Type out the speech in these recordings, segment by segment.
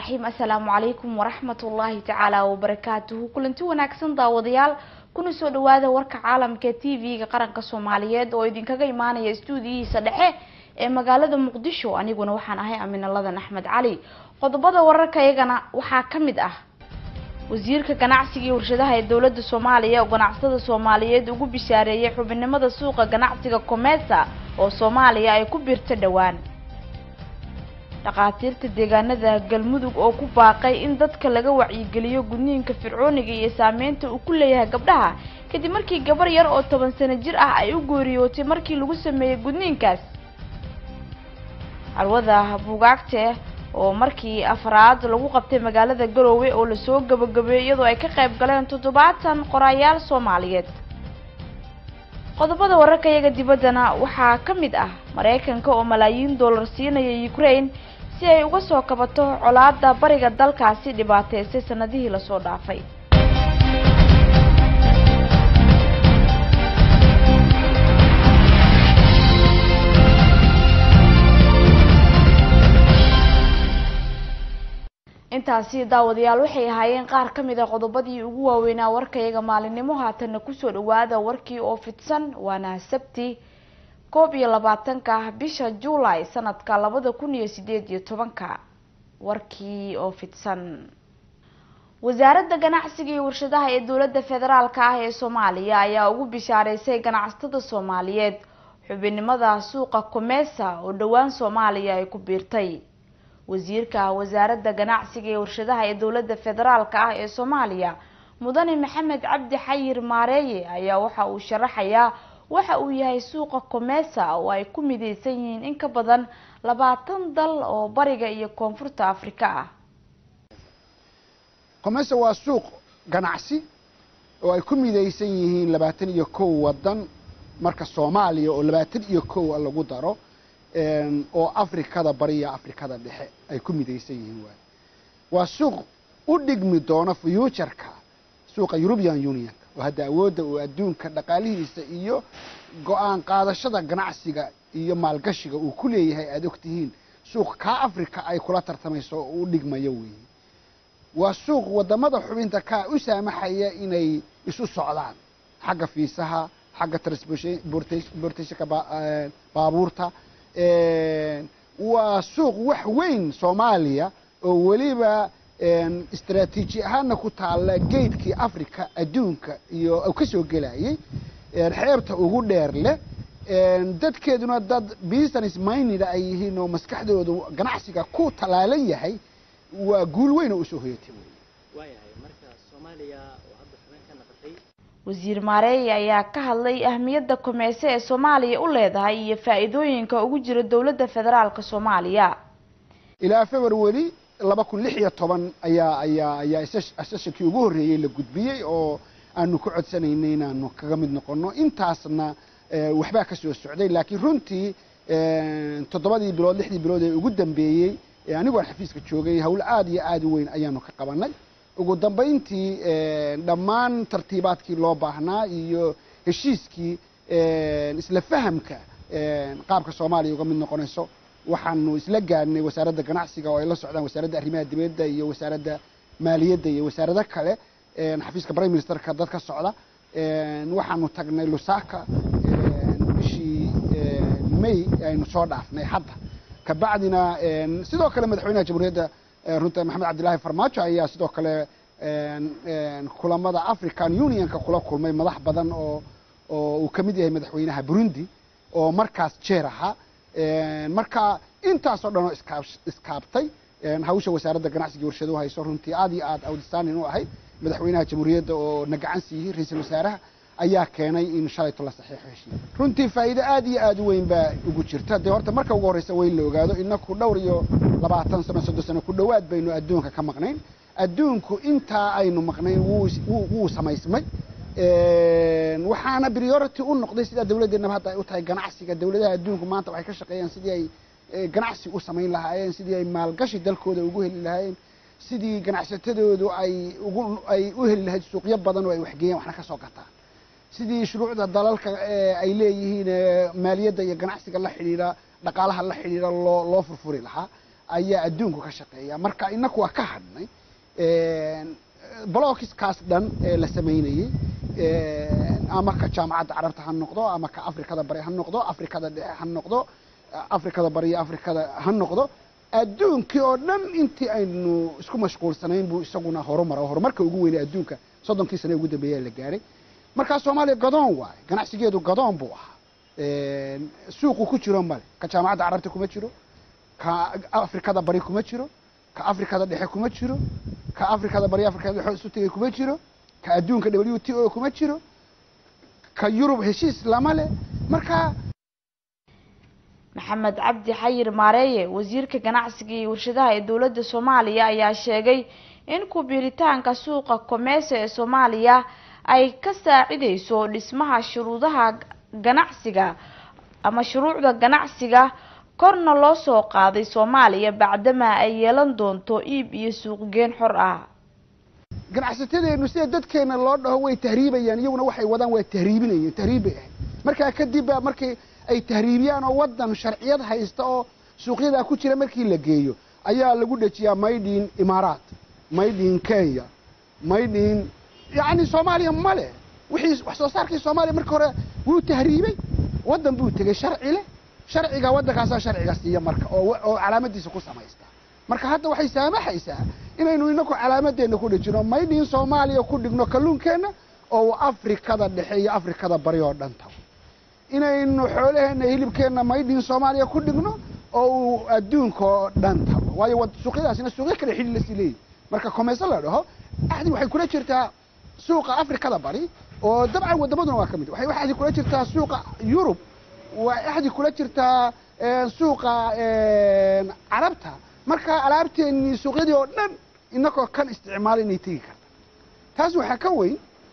raxiim assalaamu calaykum waraxmat ullaahi tacaala wabarakaatuhu kulanti wanaagsan daawadayaal kuna soo dhawaada warka caalamka t v-ga qaranka soomaaliyeed oo idinkaga imaanaya stuudiyihiisa dhexe ee magaalada muqdisho aniguna waxaan ahay aminaladan axmed cali qodobada wararka iyagana waxaa ka mid ah wasiirka ganacsiga iyo warshadaha ee dowladda soomaaliya oo ganacsatada soomaaliyeed ugu bishaareeyay xubinnimada suuqa ganacsiga comesa oo soomaaliya ay ku biirto dhowaan dhakhaatiirta deegaanada galmudug oo ku baaqay in dadka laga wacyigeliyo gudniinka fircooniga iyo saameynta uu ku leeyahay gabdhaha kadib markii gabar yar oo toban sano jir ah ay u geeriyootay markii lagu sameeyey gudniinkaas carwada buugaagte oo markii afraad lagu qabtay magaalada garoowe oo lasoo gabagabeeyey iyadoo ay ka qayb galeen toddobaatan qoraayaal soomaaliyeed qodobada wararka iyaga dibaddana waxaa ka mid ah maraykanka oo malaayiin dollar siinaya ukraine si ay uga soo kabato colaada bariga dalkaasi dhibaateysay sanadihii lasoo dhaafay intaasi daawadayaal waxay ahaayeen qaar ka mid a qodobadii ugu waaweynaa warkayaga maalinimo haatanna kusoo dhawaada warkii oo fidsan waana sabti koob iyo labaatanka bisha juulay sanadka labada kun iyo sideed iyo tobanka warkii oo fidsan wasaaradda ganacsiga iyo warshadaha ee dowladda federaalka ah ee soomaaliya ayaa ugu bishaareysay ganacsatada soomaaliyeed xubinnimada suuqa comesa oo dhowaan soomaaliya ay ku biirtay wasiirka wasaaradda ganacsiga ee warshadaha ee dowladda federaalka ah ee soomaaliya mudane maxamed cabdi xayir maareeye ayaa waxa uu sharaxayaa waxa uu yahay suuqa comesa oo ay ku mideysan yihiin in ka badan labaatan dal oo bariga iyo koonfurta afrika ah comesa waa suuq ganacsi oo ay ku mideysan yihiin labaatan iyo kow wadan marka soomaaliya oo labaatan iyo kow lagu daro oo afrikada bariya afrikada dhexe ay ku midaysan yihiin waay waa suuq u dhigmi doona fuutureka suuqa european unionka oo hadda awoodda uu adduunka dhaqaalihiisa iyo go-aan qaadashada ganacsiga iyo maalgashiga uu ku leeyahay aada ogtihiin suuq kaa africa ay kula tartamayso oo u dhigmayo weeye waa suuq wadamada xubinta kaa u saamaxaya inay isu socdaan xagga fiisaha xagga transportationka baabuurta waa suuq wax weyn soomaaliya oo weliba istraatiiji ahaana ku taalla geydkii africa adduunka iyo ka soo gelayay xeebta ugu dheer leh dadkeeduna dad business minded ay yihiin oo maskaxdoodu ganacsiga ku tallaalan yahay waa guul weyn oo usoo hoyatay wasiir maareeye ayaa ka hadlay ahmiyadda komeese ee soomaaliya u leedahay iyo faa-iidooyinka ugu jira dowladda federaalka soomaaliya ilaa february laba kun lix iyo toban ayaa ayaa ayaa sessionkii ugu horreeyey la gudbiyey oo aanu ku codsanaynay inaanu kaga mid noqono intaasna waxbaa ka soo socday laakiin runtii toddobadii bilood lixdii bilood ee ugu dambeeyey anigoon xafiiska joogay hawl aada iyo aada u weyn ayaanu ka qabanay ugu dambayntii dhammaan tartiibaadkii loo baahnaa iyo heshiiskii isla fahamka qaabka soomaaliya uga mid noqonayso waxaanu isla gaadhnay wasaaradda ganacsiga oo ay la socdaan wasaaradda arrimaha dibadda iyo wasaaradda maaliyadda iyo wasaarado kale xafiiska prime ministerka dad ka socda waxaanu tagnay lusaka bishii may aynu soo dhaafnay hadda kabacdina sidoo kale madaxweynaha jamhuuriyadda runta maxamed cabdillaahi farmaajo ayaa sidoo kale kulamada african unionka kula kulmay madax badan oo oo uu ka mid yahay madaxweynaha burundi oo markaas jeer ahaa marka intaasoo dhan oo iskaab iskaabtay hawsha wasaaradda ganacsiga warshaduhu hayso runtii aada iyo aada outstanding u ahayd madaxweynaha jamhuuriyadda oo na gacan siiyey ra-iisul wasaaraha ayaa keenay in shalayto la saxiixo heshiis runtii faa'iido aada iyo aada u weyn baa ugu jirta dee horta marka ugu horreysa weyn la ogaado inaku dhowr iyo labaatan sano soddon sano ku dhowaad baynu adduunka ka maqnayn adduunku intaa aynu maqnayn wuu wuu samaysmay waxaana priority u noqday sidaa dawladdeennaba hadda ay u tahay ganacsiga dawladaha adduunku maanta waxay ka shaqeeyaan sidii ay ganacsi u samayn lahaayeen sidii ay maalgashi dalkooda ugu heli lahaayeen sidii ganacsatadoodu ay ugu ay u heli lahayd suuqyo badan oo ay waxgeeyaan waxna ka soo gataan sidii shuruucda dalalka ay leeyihiin maaliyadda iyo ganacsiga la xidhiidha dhaqaalaha la xidhiidha loo loo furfuri lahaa ayaa adduunku ka shaqeeya marka inaku waa ka hadhnay blockiskaas dhan ee la samaynayey ama ka jaamacadda carabta ha noqdo ama ka afrikada bari ha noqdo afrikada dhexe ha noqdo afrikada bari iyo afrikada ha noqdo adduunkii oo dhan intii aynu isku mashquulsanayn buu isaguna horumara horumarka ugu weynay adduunka soddonkii sane ugu dambeeya la gaaray markaa soomaaliya gadoon waaye ganacsigeedu gadoon buu ahaa suuqu ku jiro male ka jaamacadda carabta kuma jiro ka afrikada bari kuma jiro ka afrikada dhexe kuma jiro ka afrikada bari afrikada dhexe isu tegay kuma jiro ka adduunka w t o kuma jiro ka yurub heshiis lama leh marka maxamed cabdi xayir maareeye wasiirka ganacsiga iyo warshadaha ee dowladda soomaaliya ayaa sheegay in ku-biiritaanka suuqa komeesa ee soomaaliya ay ka saacideyso dhismaha shuruudaha ganacsiga ama shuruucda ganacsiga korna loo soo qaaday soomaaliya bacdamaa ay yeelan doonto iib iyo suuqgeen xor ah ganacsatadeenu sida dadkeena loo dhaho way tahriibayaan iyaguna waxay wadaan waa tahriibinayeen tahriib bay ahayd markaa kadib baa markii ay tahriibiyaan oo waddan sharciyad haysta oo suuqyadaa ku jira markii la geeyo ayaa lagu dhejiyaa maydhin imaaraat maydhin kenya maydhin yacni soomaaliya male wixii wax soo saarkii soomaaliya markii hore wuu tahriibay waddan buu tegey sharci leh sharciga waddankaasaa sharciga siiya marka oo oo calaamadiisa ku samaysta marka hadda waxay saamaxaysaa inaynu inaku calaamadeenna ku dhejino maydhin soomaaliya ku dhigno kalluunkeenna oo afrikada dhexe iyo afrikada bari oo dhan tago inaynu xoolaheenna hilibkeenna maydhin soomaaliya ku dhigno oo uu adduunka oo dhan tago waayo suuqyadaasina suuqyo kale xidhi lasii leeyihi marka komeso la dhaho axdi waxay kula jirtaa suuqa afrikada bari oo dabcan waddamaduna waa ka mid waxay axdi kula jirtaa suuqa yurub waa axdi kula jirtaa suuqa carabta marka alaabteennii suuqyadii oo dhan inagoo kan isticmaala inay tegi karta taas waxaa ka weyn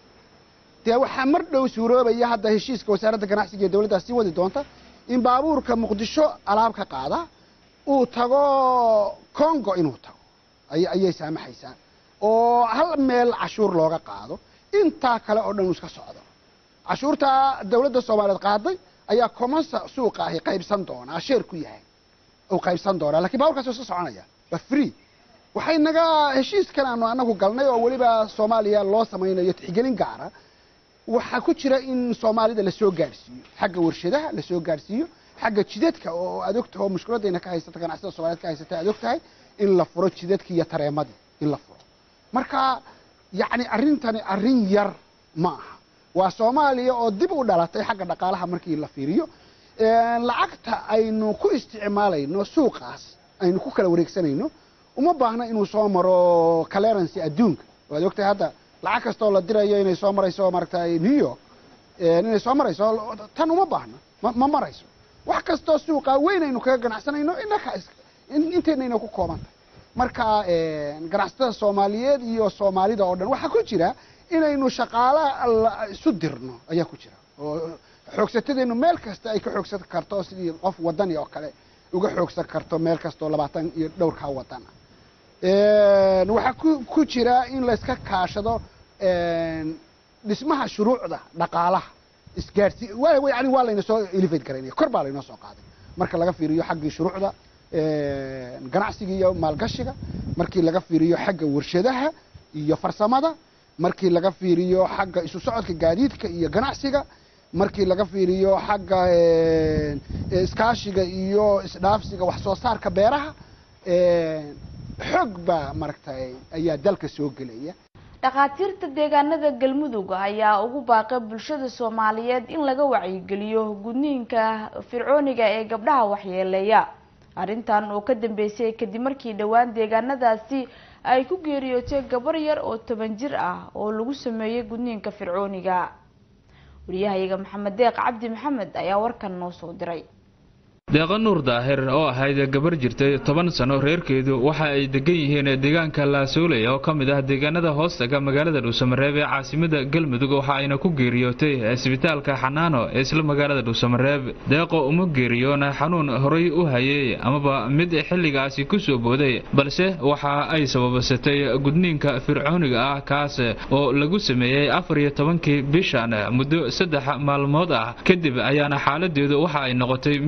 dee waxaa mar dhow suuroobaya hadda heshiiska wasaaradda ganacsiga ee dawladdaas sii wadi doonta in baabuurka muqdisho alaab ka qaada uu tago congo inuu tago ayay saamaxaysaa oo hal meel cashuur looga qaado intaa kale oo dhan uu iska socdo cashuurtaa dawladda soomaaliyeed qaaday ayaa commersa suuqa ahi qaybsan doonaa sheer ku yahay uu qaybsan doonaa lakin baaburkaas waa iska soconaya waa free waxay naga heshiiskan aanu anagu galnay oo weliba soomaaliya loo samaynayo tixgelin gaara waxaa ku jira in soomaalida lasoo gaadhsiiyo xagga warshadaha lasoo gaadhsiiyo xagga jidadka oo aad og tahay oo mushkiladayna ka haysata ganacsada soomaliyeed ka haysata aad og tahay in la furo jidadkii iyo tareemadii in la furo marka yacni arrintani arrin yar ma aha waa soomaaliya oo dib u dhalatay xagga dhaqaalaha markii la fiiriyo lacagta aynu ku isticmaalayno suuqaas aynu ku kala wareegsanayno uma baahna inuu soo maro clearancy adduunka waad ogtahay hadda lacag kastoo la dirayo inay soo marayso maaragtay new york inay soo marayso tan uma baahna ma marayso wax kastoo suuqa weyn aynu kaga ganacsanayno inaka inteynayna ku kooban tahay marka ganacsatada soomaaliyeed iyo soomaalida oo dhan waxaa ku jira inaynu shaqaala isu dirno ayaa ku jira oo xoogsatadeenu meel kasta ay ka xoogsan karto sidii qof wadani oo kale uga xoogsan karto meel kastoo labaatan iyo dhowrkaa wadan ah waxaa ku ku jira in layska kaashado dhismaha shuruucda dhaqaalaha isgaadhsi yani waa layna soo elevate garaynaya kor baa laynoo soo qaaday marka laga fiiriyo xaggii shuruucda ganacsiga iyo maalgashiga markii laga fiiriyo xagga warshadaha iyo farsamada markii laga fiiriyo xagga isu socodka gaadiidka iyo ganacsiga markii laga fiiriyo xagga iskaashiga iyo isdhaafsiga wax soo saarka beeraha xoog baa maaragtay ayaa dalka soo gelaya dhakhaatiirta deegaanada galmudug ayaa ugu baaqay bulshada soomaaliyeed in laga wacyigeliyo gudniinka fircooniga ee gabdhaha waxyeeleeya arrintan oo ka dambeysay kadib markii dhowaan deegaanadaasi ay ku geeriyootay gabar yar oo toban jir ah oo lagu sameeyey gudniinka fircooniga wariyahayaga maxamed deeq cabdi maxamed ayaa warkan noo soo diray deeqa nuur daahir oo ahayd gabar jirtay toban sano reerkeedu waxa ay degan yihiin deegaanka laasooley oo ka mid ah deegaanada hoostaga magaalada dhuusamareeb ee caasimada galmudug waxa ayna ku geeriyootay isbitaalka xanaano ee isla magaalada dhuusamareeb deeqo uma geeriyoona xanuun horay u hayay amaba mid xilligaasi ku soo booday balse waxa ay sababsatay gudniinka fircooniga ah kaas oo lagu sameeyey afar iyo tobankii bishan muddo saddex maalmood ah kadib ayaana xaaladeedu waxa ay noqotay mid si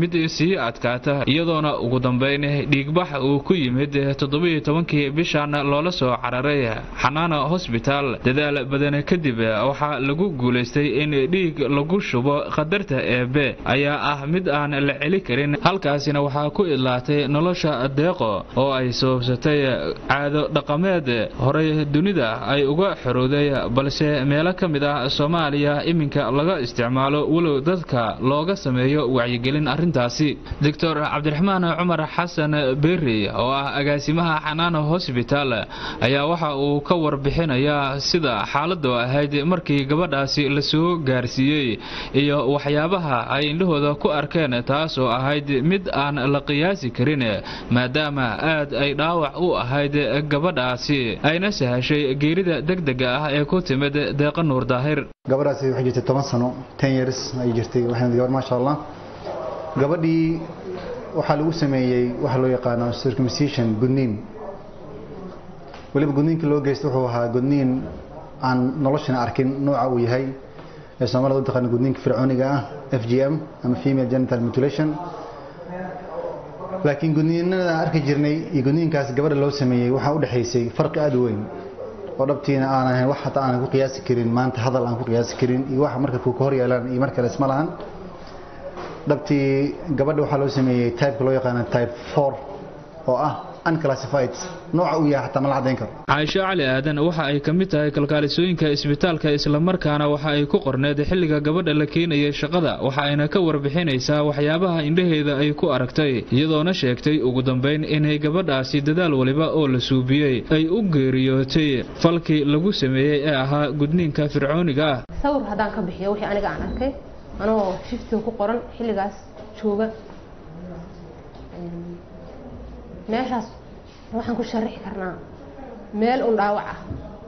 sii adkaata iyadoona ugu dambeyn dhiigbax uu ku yimid toddobiyo tobankii bishan loola soo cararay xanaana hosbitaal dadaal badan kadib waxaa lagu guulaystay in dhiig lagu shubo qadarta eebe ayaa ah mid aan la celi karin halkaasina waxaa ku idlaatay nolosha deeqo oo ay sababsatay caado dhaqameed horey dunida ay uga xorowday balse meelo ka mid ah soomaaliya iminka laga isticmaalo walow dadka looga sameeyo wacyigelin arrintaasi doctor cabdiraxmaan cumar xasan berri oo ah agaasimaha xanaana hosbitaal ayaa waxa uu ka warbixinayaa sida xaaladu ahayd markii gabadhaasi lasoo gaarsiiyey iyo waxyaabaha ay indhahooda ku arkeen taasoo ahayd mid aan la qiyaasi karin maadaama aad ay dhaawac u ahayd gabadhaasi ayna sahashay geerida degdega ah ee ku timid deeqa nuur daahir gabadhaasi waxay jirtay toban sano ten years ay jirtay waxayna gabar maasha allah gabadhii waxaa lagu sameeyey waxa loo yaqaano circumcision gudniin weliba gudniinka loo geysta wuxuu ahaa gudniin aan noloshana arkin nooca uu yahay ee soomaalida u taqaana gudniinka fircooniga ah f g m ama female genital mutilation laakiin gudniinada aan arki jirnay iyo gudniinkaas gabadha loo sameeyey waxaa u dhexaysay farqi aada u weyn oo dhabtiina aan ahayn wax hataa aanan ku qiyaasi karin maanta hadal aan ku qiyaasi karin iyo waxa marka ku hor yeelaan iyo mar kale isma lahan dhabtii gabadha waxaa loo sameeyey typeka loo yaqaano type four oo ah unclassified nooca uu yahay xataa ma la caddayn karo caaisho cali aadan waxa ay ka mid tahay kalkaalisooyinka isbitaalka islamarkaana waxa ay ku qorneed xilliga gabadha la keenayay shaqada waxa ayna ka warbixinaysaa waxyaabaha indhaheeda ay ku aragtay iyadoona sheegtay ugu dambayn inay gabadhaasi dadaal waliba oo la suubiyey ay u geeriyootay falkii lagu sameeyey ee ahaa gudniinka fircooniga ah sawir haddaan ka bixiyo wixii aniga aan arkay anoo shiftiga ku qoran xilligaas jooga meeshaas waxaan ku sharixi karnaa meel un dhaawac ah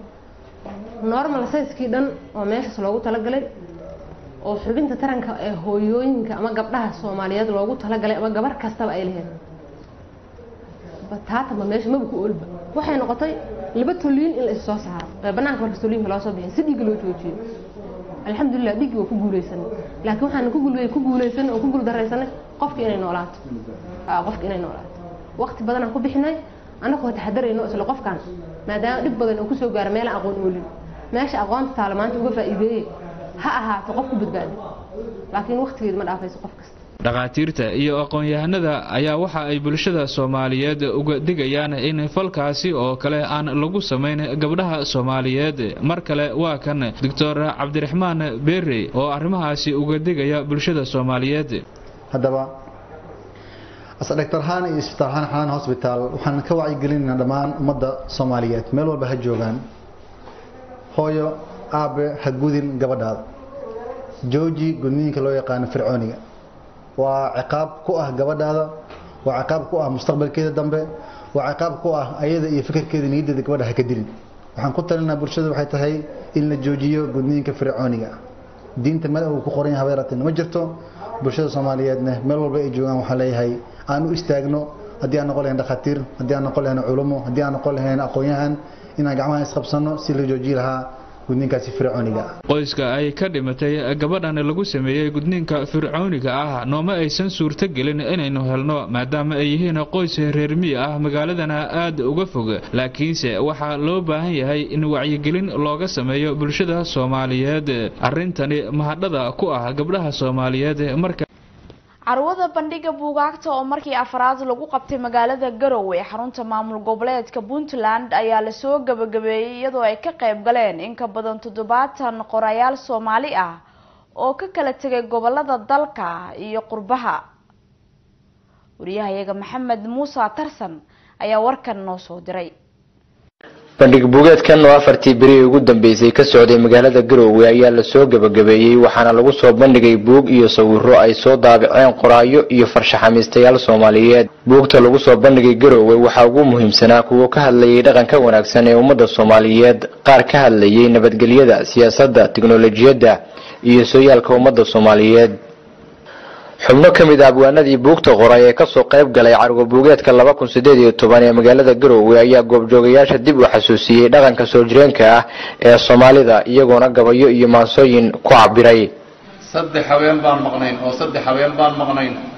normal sayskii dhan oo meeshaas loogu talagalay oo xubinta taranka ee hooyooyinka ama gabdhaha soomaaliyeed loogu talagalay ama gabar kastaba ay lahayd bataatanba meesha maba ku olba waxay noqotay laba toliin in la is soo saaro ee banaanka markas toliinka loo soo bixin si dhiigga loo joojiyo alxamdulilah dhiiggii waa ku guuleysanay laakiin waxaan ku guuleysanay oo ku guuldaraysanay qofki inay noolaato qofki inay noolaato waqti badan aan ku bixinay annagoo taxadarayno isla qofkan maadaama dhib badan uu kusoo gaaro meelaan aqoon oolin meesha aqoonta taala maanta uga faa'iideeyey ha ahaato qof ku badbaado laakiin waqtigeeda ma dhaafayso qof kasta dhakhaatiirta iyo aqoon-yahanada ayaa waxa ay bulshada soomaaliyeed uga digayaan in falkaasi oo kale aan lagu samayn gabdhaha soomaaliyeed mar kale waa kan doctor cabdiraxmaan berri oo arrimahaasi uga digaya bulshada soomaaliyeed haddaba asdhaktar ahaan iyo isbitaal ahaan xanaan hosbitaal waxaan ka wacyigelinaynaa dhammaan ummadda soomaaliyeed meel walba ha joogaan hooyo aabe ha gudin gabadhaada jooji gudniinka loo yaqaano fircooniga waa ciqaab ku ah gabadhaada waa ciqaab ku ah mustaqbalkeeda dambe waa ciqaab ku ah ayada iyo fikirkeeda niyaddeeda gabadha ha ka dilin waxaan ku talinaa bulshada waxay tahay in la joojiyo gudniinka fircooniga diinta meel uu ku qoran yahay habeeratin ma jirto bulshada soomaaliyeedna meel walba ay joogaan waxaan leeyahay aan u istaagno haddii aan noqon lahayn dhakhaatiir haddii aan noqon lahayn culumo haddii aan noqon lahayn aqoon-yahan inaan gacmaha isqabsanno si la joojiyi lahaa gudniinkaasi fircooniga qoyska ay ka dhimatay gabadhan lagu sameeyey gudniinka fircooniga ah nooma aysan suurto gelin inaynu helno maadaama ay yihiin qoys reer miyi ah magaaladana aad uga fog laakiinse waxaa loo baahan yahay in wacyigelin looga sameeyo bulshada soomaaliyeed arrintani mahadhada ku ah gabdhaha soomaaliyeed marka carwada bandhiga buugaagta oo markii afraad lagu qabtay magaalada garowe ee xarunta maamul goboleedka puntland ayaa lasoo gabagabeeyey iyadoo ay ka qayb galeen in ka badan toddobaatan qorayaal soomaali ah oo ka kala tegay gobolada dalka iyo qurbaha wariyahayaga maxamed muuse tarsan ayaa warkan noo soo diray bandhig buugeedkan oo afartii beri ugu dambeysay ka socday magaalada garoowe ayaa lasoo gabagabeeyey waxaana lagu soo bandhigay buug iyo sawiro ay soo daabaceen qoraayo iyo farshaxamiistayaal soomaaliyeed buugta lagu soo bandhigay garoowe waxaa ugu muhiimsanaa kuwa ka hadlayay dhaqanka wanaagsan ee ummadda soomaaliyeed qaar ka hadlayay nabadgelyada siyaasadda tiknolojiyadda iyo sooyaalka ummadda soomaaliyeed xubno ka mid a abwaanadii buugta qoray ee kasoo qayb galay cargo buugeedka laba kun sideed iyo toban ee magaalada garoowe ayaa goobjoogayaasha dib u xasuusiyey dhaqanka soo jireenka ah ee soomaalida iyagoona gabayo iyo maansooyin ku cabiray saddex haween baan maqnayn oo saddex haween baan maqnayn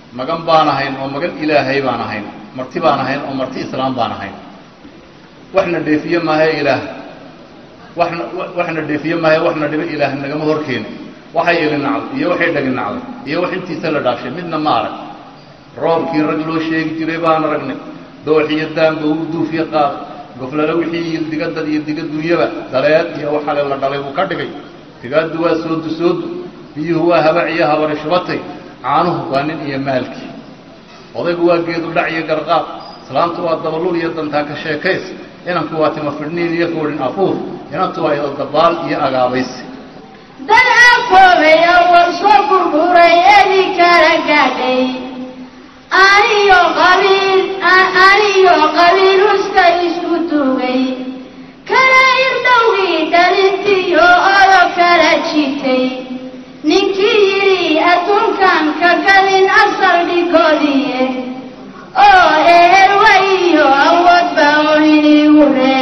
magan baan ahayn oo magan ilaahay baan ahayn marti baan ahayn oo marti islaam baan ahayn waxna dheefiye maahae ilaah waxna waxna dheefiye maahae waxna dhibo ilaah nagama horkeeni waxay ili nacday iyo waxay dhagi nacday iyo wax intiisa la dhaafshay midna ma arag roobkii rag loo sheegi jiray baan aragnay dooxiyo daanba uu duufiye qaaday goflale wixii yildiga dad iyo diga dunyaba daleed iyo waxale la dhalay buu ka dhigay tigaaddu waa soodu soodu biyuhu waa habac iyo habari shubatay caanuhu waa nin iyo maalkii odaygu waa geedu dhac iyo garqaad islaamtu waa dabalul iyo dantaa ka sheekays inanku waa tima fidhniin iyo foodhin afuur inantu waa ido dabaal iyo agaabaysi dad akoobay oo war soo burburay edi kala gaadhay aniyo qabiil aniyo qabiil uska isku tugay kala irdhowgii dhalintiyo odo kala jitay ninkii yidhi adduunkan ka galin asal dhigoodiye oo ehel wayiyo awoodba olinigu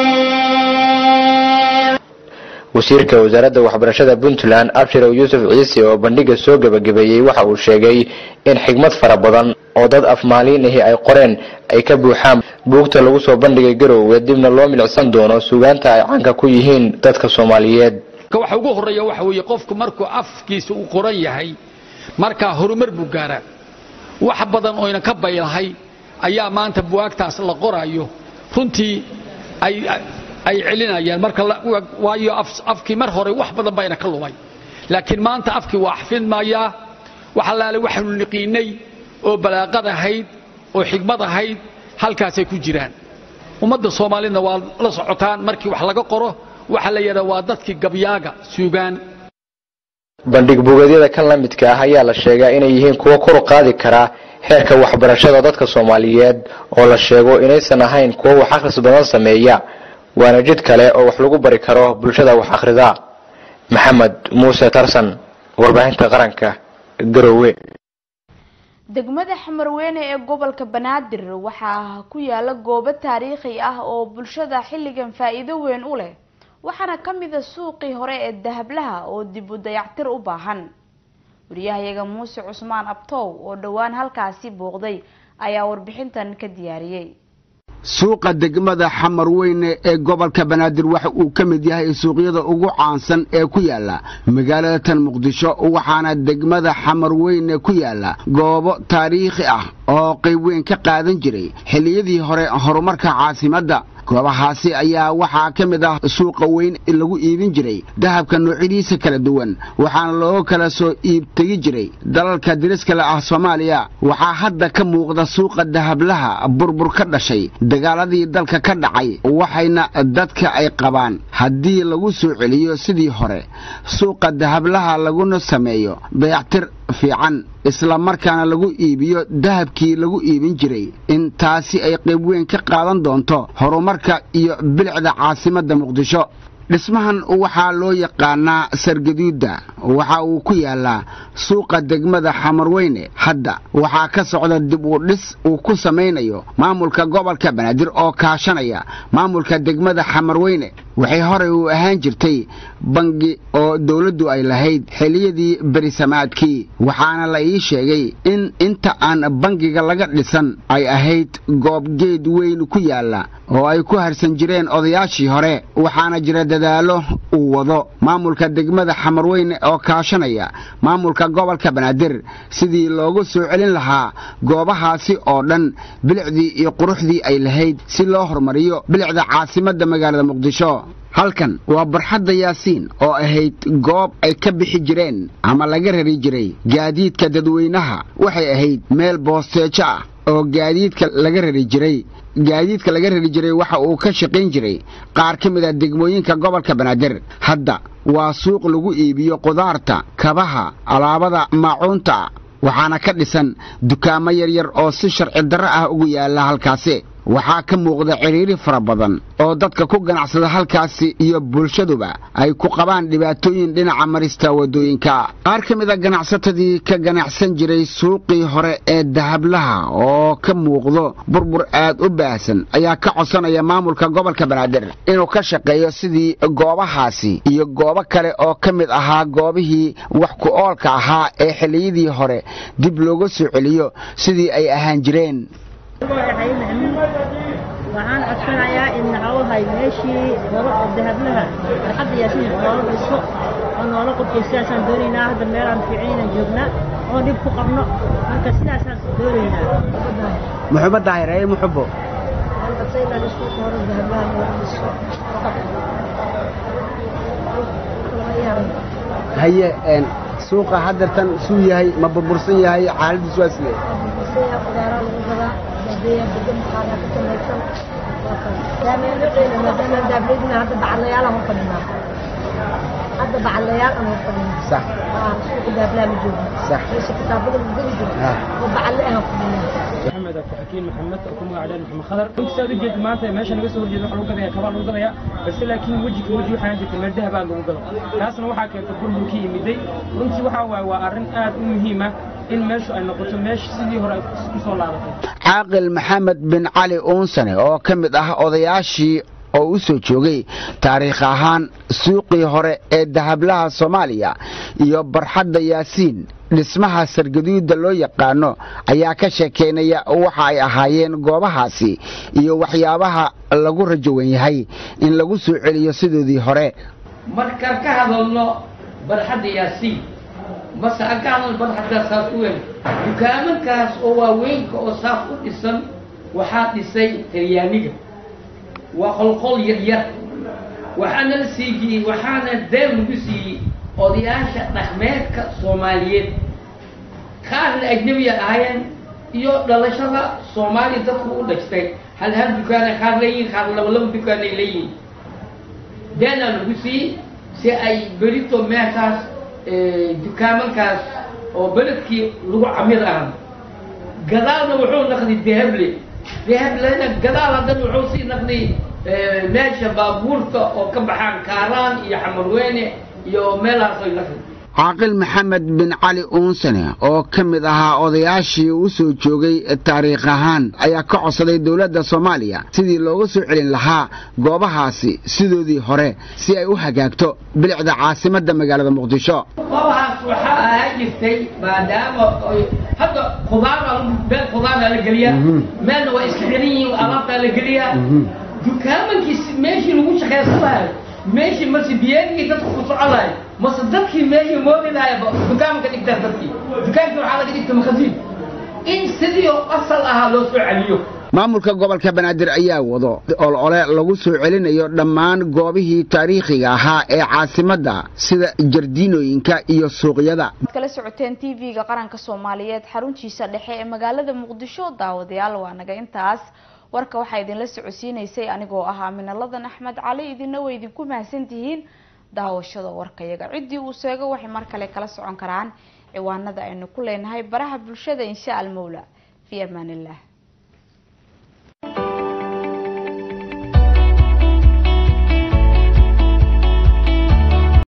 reeb wasiirka wasaaradda waxbarashada puntland abshirow yuusuf ciise oo bandhiga soo gebagabeeyey waxa uu sheegay in xigmad fara badan oo dad afmaaliin ahi ay qoreen ay ka buuxaan buugta lagu soo bandhigay garoowe dibna loo milicsan doono suugaanta ay caanka ku yihiin dadka soomaaliyeed waxa ugu horreeya waxa weeye qofku markuu afkiisa uu qoran yahay markaa horumar buu gaaraa wax badan oyna ka baylahay ayaa maanta buwaagtaas la qorayo runtii ay ay celinayaan marka waayo afkii mar hore wax badan bayna ka lumay laakiin maanta afkii waa xafidmayaa wax allaale waxaanu niqiinay oo balaaqad ahayd oo xigmad ahayd halkaasay ku jiraan ummadda soomaalidna waa la socotaan markii wax laga qoro waxaa la yidhaha waa dadkii gabyaaga suugaan bandhig buugeedyada kan la midka ah ayaa la sheegaa inay yihiin kuwo kor u qaadi karaa heerka waxbarashada dadka soomaaliyeed oo la sheego inaysan ahayn kuwo wax akhris badan sameeya waana jid kale oo wax lagu bari karo bulshada wax akhrida maxamed muuse tarsan warbaahinta qaranka garoowe degmada xamarweyne ee gobolka banaadir waxaa ku yaala goobo taariikhi ah oo bulshada xilligan faa-iido weyn u leh waxaana ka mid a suuqii hore ee dahablaha oo dib u dayactir u baahan wariyahayaga muuse cusmaan abtow oo dhowaan halkaasi booqday ayaa warbixintan ka diyaariyey suuqa degmada xamarweyne ee gobolka banaadir waxa uu ka mid yahay suuqyada ugu caansan ee ku yaala magaalada tan muqdisho waxaana degmada xamarweyne ku yaala goobo taariikhi ah oo qayb weyn ka qaadan jiray xilliyadii hore horumarka caasimadda goobahaasi ayaa waxaa ka mid ah suuqa weyn lagu iibin jiray dahabka noocyadiisa kala duwan waxaana loo kala soo iibtegi jiray dalalka diriskale ah soomaaliya waxaa hadda ka muuqda suuqa dahablaha burbur ka dhashay dagaaladii dalka ka dhacay waxayna dadka ay qabaan haddii lagu soo celiyo sidii hore suuqa dahablaha laguna sameeyo dayactir fiican isla markaana lagu iibiyo dahabkii lagu iibin jiray in taasi ay qayb weyn ka qaadan doonto horumarka iyo bilicda caasimadda muqdisho dhismahan waxaa loo yaqaanaa sargaduudda waxa uu ku yaalaa suuqa degmada xamarweyne hadda waxaa ka socda dib u dhis uu ku samaynayo maamulka gobolka banaadir oo kaashanaya maamulka degmada xamarweyne waxay horey u ahaan jirtay bangi oo dowladdu ay lahayd xilliyadii berisamaadkii waxaana la ii sheegay in inta aan bangiga laga dhisan ay ahayd goob geed weyn ku yaalla oo ay ku harsan jireen odayaashii hore waxaana jira dadaalo uu wado maamulka degmada xamarweyne oo kaashanaya maamulka gobolka banaadir sidii loogu soo celin lahaa goobahaasi oo dhan bilicdii iyo quruxdii ay lahayd si loo horumariyo bilicda caasimadda magaalada muqdisho halkan waa barxadda yaasiin oo ahayd goob ay ka bixi jireen ama laga rari jiray gaadiidka dadweynaha waxay ahayd meel boosteejo ah oo gaadiidka laga rari jiray gaadiidka laga rari jiray waxa uu ka shaqayn jiray qaar ka mid a degmooyinka gobolka banaadir hadda waa suuq lagu iibiyo qudaarta kabaha alaabada maacuunta waxaana ka dhisan dukaamo yaryar oo si sharci darro ah ugu yaalla halkaasi waxaa ka muuqda ciriiri fara badan oo dadka ku ganacsada halkaasi iyo bulshaduba ay ku qabaan dhibaatooyin dhinaca marista waddooyinka qaar ka mid a ganacsatadii ka ganacsan jiray suuqii hore ee dahablaha oo ka muuqdo burbur aad u baahsan ayaa ka codsanaya maamulka gobolka banaadir inuu ka shaqeeyo sidii goobahaasi iyo goobo kale oo ka mid ahaa goobihii wax ku oolka ahaa ee xilliyadii hore dib looga soo celiyo sidii ay ahaan jireen waxaan codsanayaa in naxawahay meeshii hore oo dahablaha farxadda yaasiin noola dhiso oo noola qodkay sidaasaan doonaynaa hadda meelaan fiicnaynan joognaa oo dhib ku qabno marka sidaasaan doonaynaa muxubo daahireye muxubo haye suuqa haddeertan suu yahay ma burbursan yahay xaaladiis waa sidee hadda bacalayaal aan fadhina sax suuqa daablaa ma joogno sax meesha kitaabada la geli jiro oo bacalle aan fadhina محمد أبو حكيم محمد أكو مقعد محمد خضر كنت سأد جد ما أنت ماشي نقص ورجع نروح لوجا ذي كبار لوجا ذي بس لكن وجهك وجه حنا جت من الذهب على لوجا ناس نوحى كيف تقول مكي مدي كنت وحى وأرن آد مهمة in meeshu ay noqoto meesha sidii hore ku soo laabatay caaqil maxamed bin cali uunsane oo ka mid ah odayaashii oo u soo joogay taariikh ahaan suuqii hore ee dahablaha soomaaliya iyo barxadda yaasiin dhismaha sargaduuda loo yaqaano ayaa ka sheekeynaya waxa ay ahaayeen goobahaasi iyo waxyaabaha lagu rajowan yahay in lagu soo celiyo sidoodii hore markaan ka hadalno barxadda yaasiin mase aan ka hadalno barxadda saas u weyn dukaamankaas oo waaweynka oo saas u dhisan waxaa dhisay talyaaniga waa qolqol yaryar waxaana la siiyey waxaana deen lagu siiyey odayaasha dhaqmeedka soomaaliyeed qaarna ajnabiya ahaayeen iyo dhalashada soomaaliya dadku u dhajtay hal hal dukaana qaar leeyihin qaar laba laba dukaanay leeyihin deenaa lagu siiyey si ay berito meeshaas dukaamankaas oo beledkii lagu camid ahan gadaalna wuxuu naqday dehable dehablena gadaal haddana wuxuu sii naqday meesha baabuurta oo ka baxaan kaaraan iyo xamarweyne iyo meelahaas ay naqday caaqil maxamed bin cali uunsane oo ka mid ahaa odayaashii u soo joogay taariikh ahaan ayaa ka codsaday dowladda soomaaliya sidii looga soo celin lahaa goobahaasi sidoodii hore si ay u hagaagto bilicda caasimadda magaalada muqdisho goobahaas waxaa ahaa jirtay maadaama hadda khudaara meel khudaaraa la geliyaa meelna waa iska xiran yihiin alaabtaa la geliyaa dukaamankii meeshii lagu shaqaysanayo meeshii mase biyeegii dadku ku soconayo mase dadkii meeshii moodi lahay dukaanka dhigtaan dadkii dukaankii waxaa laga dhigta makhasiin in sidii oo asal ahaa loo soo celiyo maamulka gobolka banaadir ayaa wado olole lagu soo celinayo dhammaan goobihii taariikhiga ahaa ee caasimadda sida jardiinooyinka iyo suuqyada kala socoteen tv-ga qaranka soomaaliyeed xaruntiisa dhexe ee magaalada muqdisho daawadayaal waa naga intaas warka waxaa idinla socodsiinaysay anigoo ah aaminaladan axmed cali idina way idinku mahadsantihiin daawashada warkayaga ciddii uu seego waxay mar kale kala socon karaan ciwaanada aynu ku leenahay baraha bulshada insha almawla fi amaan illah